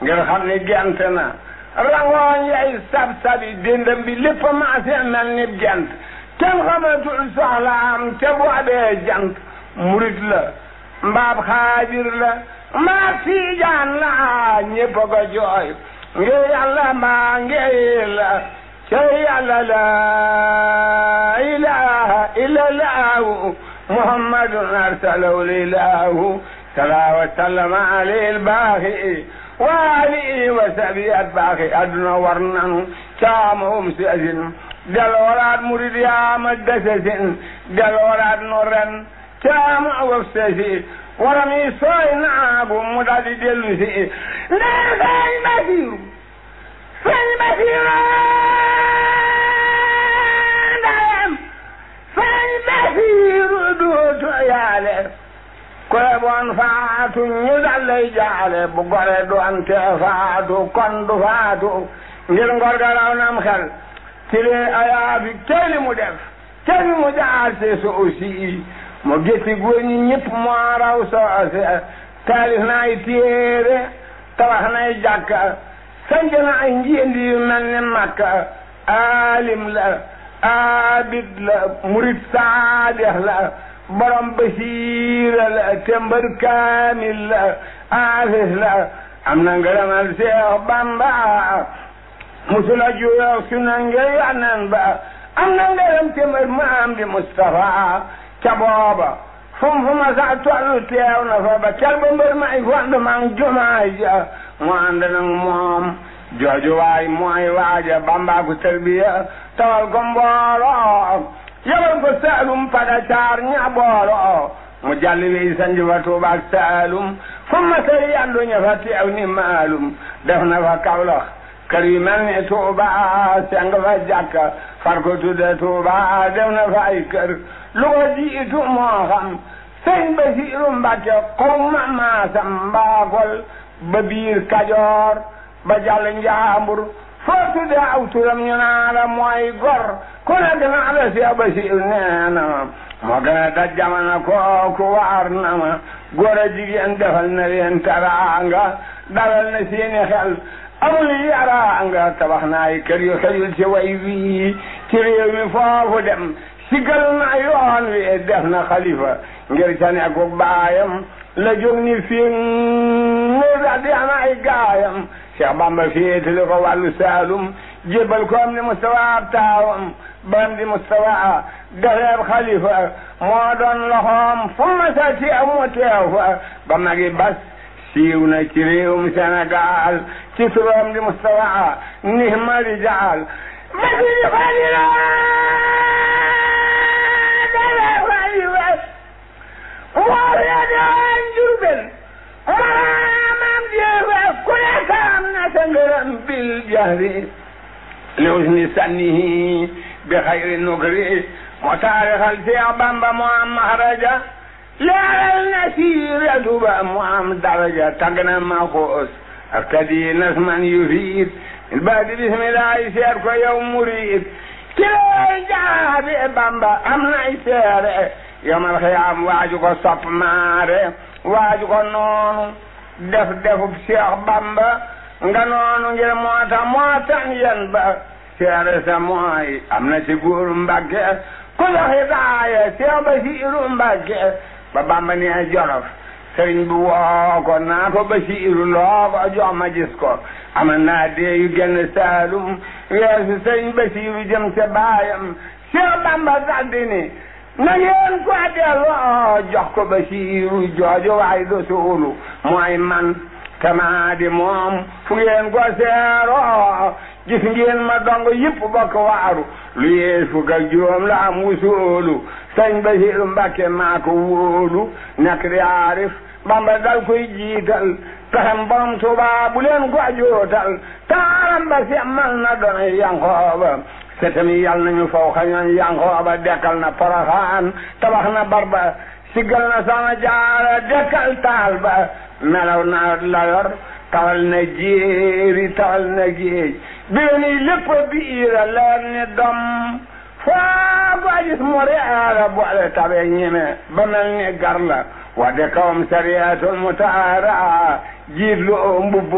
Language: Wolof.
ngir xam ni gent na rangooñ yay sab-sabi dindam bi lépp maase mel ni gent kenn xamatul soxlaam te boobee jant murit la mbaab xaajir la mbaab tiijaan la ñépp a ko jooy ngir yàlla mbaa ngir la ca yàlla la ilaha illa laahu muhammadun arsalahu lilahu sala wa sallama alayhi albaaxi wa alihi wa sabi at baaxi adduna war nanu caamahum si asin delooraat murid yaama desesin delooraat no ren caama waf sesi waram yi sooy naagu mu daldi dellu si ndee feeñ basiiru feeñ basiiru ndayam feeñ basiiru duutu yaale koye bon faatu ñu dallay jaale bu gore doonte faatu kon du faatu ngir ngor ga raw nam xel tile ayaabi kelli mu def kelli mu jaase so aussi mo getti góor ñi ñëpp moo raw soose taalif na ay téere tabax na ay jàkka sanc na ay njiendi yu mel ni makka aalim la abid la murid saadix la borom basiira la tembar kaamil la aafis la am na ngërëmal Seex Bamba musula juyoo suna ngir yanan ba am na ngërëm tembar maam di Mustafa ca booba fum fu ma sa tollu teew na fa ba cal ba mbër may fondu mang jumaay ja mu ànd nag moom jooju waay mooy waaja Bamba ku tarbiya tawal ko mbooloo yabal ko saalum pada caar ña boolo mu jalli wi sanji fa tuubaak saalum fu ma sey yandu ña fa teew ni maalum def na fa kawlax kër yu mel ni tuuba seng fa jàkka far ko tudde tuuba def na fa ay kër lu ko jiitu moo xam sëñ Basiiru Mbàkke xaw ma maasam mbaakol ba biir kajoor ba jàll njaambur foo tudde aw turam ñu naa la mooy gor ku nekk naa la Seex Basiiru nee na ma moo gën a daj jamono kooku waar na ma góor a jigéen defal na leen taraanga dalal na seeni xel amul yaraanga tabax na ay kër yu xëyul ci way wii ci réew mi foofu dem sigal na yoon wi def na xalifa ngir ca nekku baayam la jóg ni fii mu daal di am ay gaayam Cheikh Bamba féetale ko wàllu Saalum jébbal ko am di Mustafa ab taawam bam di Mustafa defeeb xalifa moo doon loxoom fu ma sa teew mu teew fa ba magi bas siiw na ci réewum Sénégal ci turam di Mustafa nihma rijaal masiri xalila dale xalifa wóor ya daan Jurbel maamam jeefa ku nekk am na sa ngërëm bil jahri li husni sannihi bi xayri nukri moo taarixal Seex Bamba moo am mahraja leeral na siiratu ba mu am daraja tagg na maxoos ak tadi nasman yufiid il baadi bismillahi seet ko yow murid ci lay jaabi Bamba am nay seere yomal xiyaam waaju ko sopp maare waaju ko noonu def defub Seex Bamba nga noonu ngir moo tax moo tax yen ba seere sa mooy am na ci góoru Mbàkke ku la hidaaya Seex Basiiru Mbàkke ba Bamba nee Jolof sëriñ bi woo ko naa ko Basiiru loo ko jox ma gis ko am naa dee yu génn Saalum weesu sëriñ Basiiru jëm ca baayam Seex Bamba daldi ni na ngeen ko delloo jox ko Basiiru jooju waay do suulu mooy man tamaa di moom fu ngeen ko seeroo gis ngeen ma dong yëpp bokk waaru lu yees fukk ak juróom la am wusoolu sëñ Basiiru Mbàkke maa ko wóolu nekk di aarif Bamba dal koy jiital pexem borom Tuubaa bu leen ko jootal taaram ba semmal na doon Yankooba setami yal nañu faw xañoon Yankooba dekkal na Poroxaan tabax na barba siggal na sama jaara dekkal taal ba melaw na la yor tawal na jéeri tawal na géej biir ni lépp biira leer ni dom foo ko gis mu reera boole tabe ñeme ba mel ni gar la wadde kawam sariyatul mutaara jiit lu mbubb